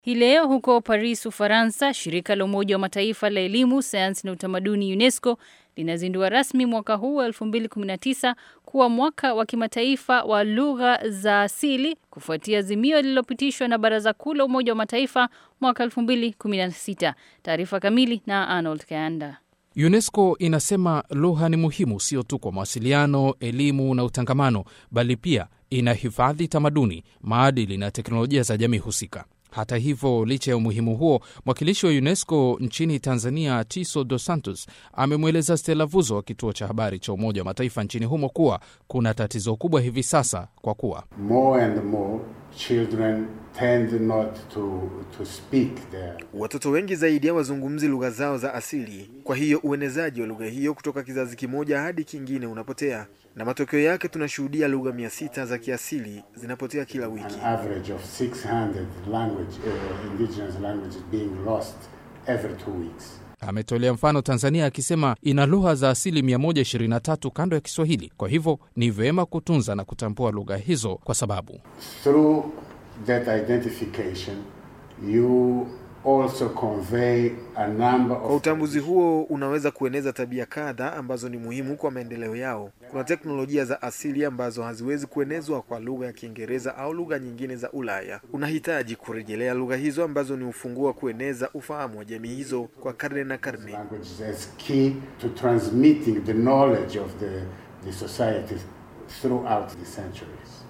Hii leo huko Paris, Ufaransa, shirika la Umoja wa Mataifa la elimu, sayansi na utamaduni UNESCO linazindua rasmi mwaka huu wa 2019 kuwa mwaka wa kimataifa wa lugha za asili kufuatia azimio lililopitishwa na Baraza Kuu la Umoja wa Mataifa mwaka 2016. Taarifa kamili na Arnold Kayanda. UNESCO inasema lugha ni muhimu sio tu kwa mawasiliano, elimu na utangamano, bali pia inahifadhi tamaduni, maadili na teknolojia za jamii husika. Hata hivyo, licha ya umuhimu huo, mwakilishi wa UNESCO nchini Tanzania, Tiso Dos Santos, amemweleza Stella Vuzo wa kituo cha habari cha Umoja wa Mataifa nchini humo kuwa kuna tatizo kubwa hivi sasa kwa kuwa more and more children tend not to, to speak their... Watoto wengi zaidi hawazungumzi lugha zao za asili. Kwa hiyo uenezaji wa lugha hiyo kutoka kizazi kimoja hadi kingine unapotea, na matokeo yake tunashuhudia lugha mia sita za kiasili zinapotea kila wiki. An average of 600 language, uh, indigenous languages being lost every two weeks. Ametolea mfano Tanzania akisema ina lugha za asili 123 kando ya Kiswahili. Kwa hivyo ni vyema kutunza na kutambua lugha hizo kwa sababu Through that identification you also convey a number Kwa of utambuzi huo unaweza kueneza tabia kadha ambazo ni muhimu kwa maendeleo yao. Kuna teknolojia za asili ambazo haziwezi kuenezwa kwa lugha ya Kiingereza au lugha nyingine za Ulaya. Unahitaji kurejelea lugha hizo ambazo ni ufunguo wa kueneza ufahamu wa jamii hizo kwa karne na karne. languages as key to transmitting the knowledge of the, the society throughout the centuries.